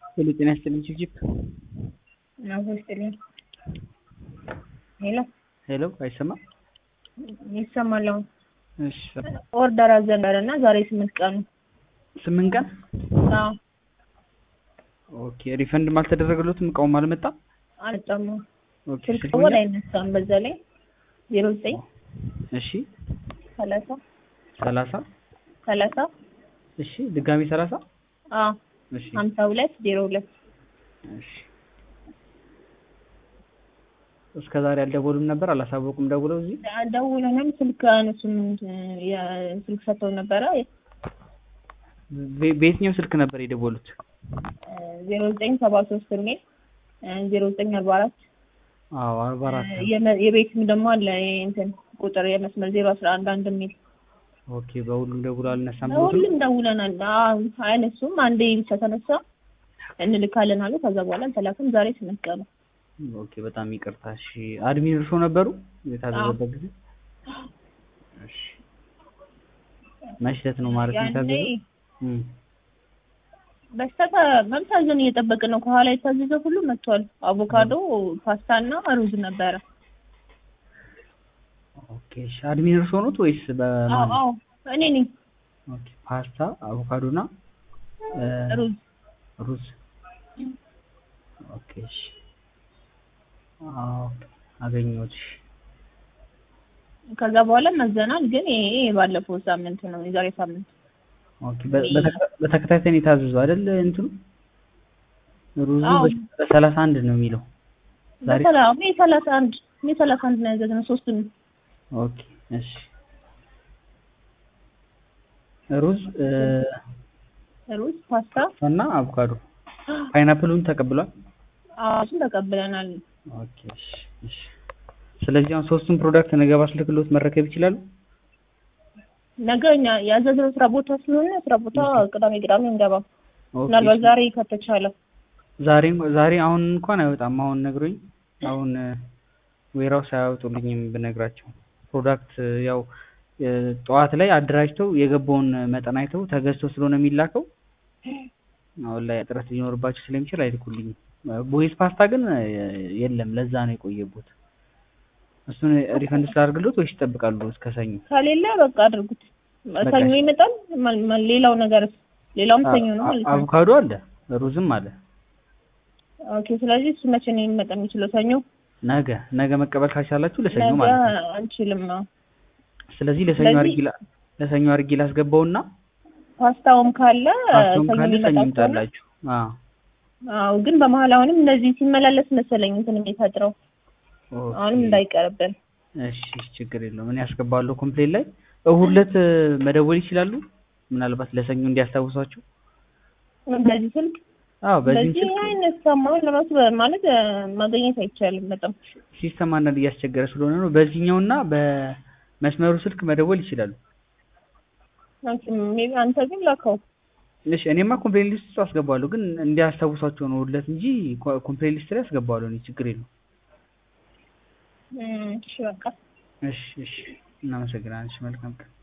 ሄሎ ጤና ይስጥልኝ ችብችብ አቦ ይስጥልኝ። ሄሎ ሄሎ አይሰማም? ይሰማል አሁን። እሺ ኦርደር አዘነበረ እና ዛሬ ስምንት ቀኑ። ስምንት ቀን አዎ ኦኬ ሪፈንድም አልተደረገለትም እቃውም አልመጣም አልመጣም። ኦኬ ስልክ ስልኩን ደወል አይነሳም። በዛ ላይ ዜሮ ዘጠኝ እሺ ሰላሳ ሰላሳ ሰላሳ እሺ ድጋሚ ሰላሳ አዎ እሺ ሀምሳ ሁለት ዜሮ ሁለት እሺ እስከ ዛሬ አልደወሉም ነበር አላሳወቁም ደውለው እዚህ ደውለንም ስልክ አነሱም ስልክ ሰጥተው ነበረ በ- በየትኛው ስልክ ነበር የደወሉት ዜሮ ዘጠኝ ሰባ ሶስት የሚል ዜሮ ዘጠኝ አርባ አራት አዎ አርባ አራት የቤትም ደግሞ አለ ይሄ እንትን ቁጥር የመስመር ዜሮ አስራ አንድ አንድ የሚል ኦኬ በሁሉም ደውሎ አልነሳም ብሎት ነው? ሁሉም ደውለናል። አዎ አያነሱም። አንዴ ብቻ ተነሳ እንልካለን አሉ። ከዛ በኋላ አልተላክም። ዛሬ ስምንት ቀኑ። ኦኬ በጣም ይቅርታ እሺ አድሚን እርሶ ነበሩ የታዘዘበት ጊዜ እሺ መሽተት ነው ማለት ነው ያኔ የታዘዘው እም በስተተ መምታዘን እየጠበቅን ነው። ከኋላ የታዘዘ ሁሉ መጥቷል። አቮካዶ፣ ፓስታ እና ሩዝ ነበረ። ኦኬ እሺ አድሚን እርሶ ኖት ወይስ አዎ በማን አዎ እኔ ነኝ። ኦኬ ፓስታ አቮካዶ እና እ ሩዝ ሩዝ ኦኬ እሺ አዎ አገኘሁት እሺ ከዛ በኋላ መዘናል። ግን ይሄ የባለፈው ሳምንት ነው፣ የዛሬ ሳምንት ኦኬ በ- በተከታ- በተከታታይ ነው የታዘዘው አይደል እንትኑ ሩዙ አዎ። በ- በሰላሳ አንድ ነው የሚለው ዛሬ በሰላ ሜ ሰላሳ አንድ ሜ ሰላሳ አንድ ነው ያዘዝነው ሶስቱን ኦኬ እሺ ሩዝ እ ሩዝ፣ ፓስታ እና አቮካዶ ፓይናፕሉን ተቀብሏል አዎ እሱን ተቀብለናል። ኦኬ እሺ እሺ ስለዚህ አሁን ሶስቱን ፕሮዳክት ነገ ባስልክሎት መረከብ ይችላሉ ነገ እኛ ያዘዝነው ስራ ቦታ ስለሆነ ስራ ቦታ ቅዳሜ ቅዳሜ እንገባ ኦኬ ምናልባት ዛሬ ከተቻለ ዛሬ ዛሬ አሁን እንኳን አይወጣም አሁን ነግሮኝ አሁን ዌራውስ አያወጡልኝም ብነግራቸው ፕሮዳክት ያው እ ጠዋት ላይ አደራጅተው የገባውን መጠን አይተው ተገዝቶ ስለሆነ የሚላከው አሁን ላይ እጥረት ሊኖርባቸው ስለሚችል አይልኩልኝም ቦይስ ፓስታ ግን እ የለም ለዛ ነው የቆየቡት እሱን ሪፈንድ ስላደርግሎት ወይስ ይጠብቃሉ እስከ ሰኞ ከሌለ በቃ አድርጉት። በቃ ሰኞ እሺ። ይመጣል። ማ- ማ- ሌላው ነገር ሌላውም ሰኞ ነው ማለት ነው። አቮካዶ አለ ሩዝም አለ ኦኬ። ስለዚህ እሱ መቼ ነው የሚመጣ የሚችለው? ሰኞ ነገ ነገ መቀበል ካልቻላችሁ ለሰኞ ነገ ማለት ነው አንችልም። አዎ። ስለዚህ ለሰኞ ስለዚህ- አድርጊ ላ- ለሰኞ አድርጊ ላስገባውና ፓስታውም ካለ ፓስታውም ሰኞ ካለ የሚመጣ ሰኞ ከሆነ ይምጣላችሁ። አዎ አዎ። ግን በመሀል አሁንም እንደዚህ ሲመላለስ መሰለኝ እንትን የሚፈጥረው ኦኬ። አሁንም እንዳይቀርብን እሺ ችግር የለውም እኔ አስገባለሁ ኮምፕሌን ላይ እሁድ ዕለት እ መደወል ይችላሉ ምናልባት ለሰኞ እንዲያስታውሷቸው በዚህ ስልክ አዎ በዚህ በዚህ ስልክ አይነሳም። አሁን ለራሱ በ- ማለት እ፣ ማግኘት አይቻልም በጣም ሲስተም አንዳንድ እያስቸገረ ስለሆነ ነው በዚህኛውና በመስመሩ ስልክ መደወል ይችላሉ ሜቢ አንተ ግን ላከው እሺ እኔማ ኮምፕሌን ሊስት ውስጥ አስገባለሁ ግን እንዲያስታውሷቸው ነው እሁድ ዕለት እንጂ ኮ- ኮምፕሌን ሊስት ላይ አስገባለሁ እኔ ችግር የለውም እም፣ እሺ በቃ እሺ እሺ እናመሰግናለን እሺ መልካም ቀን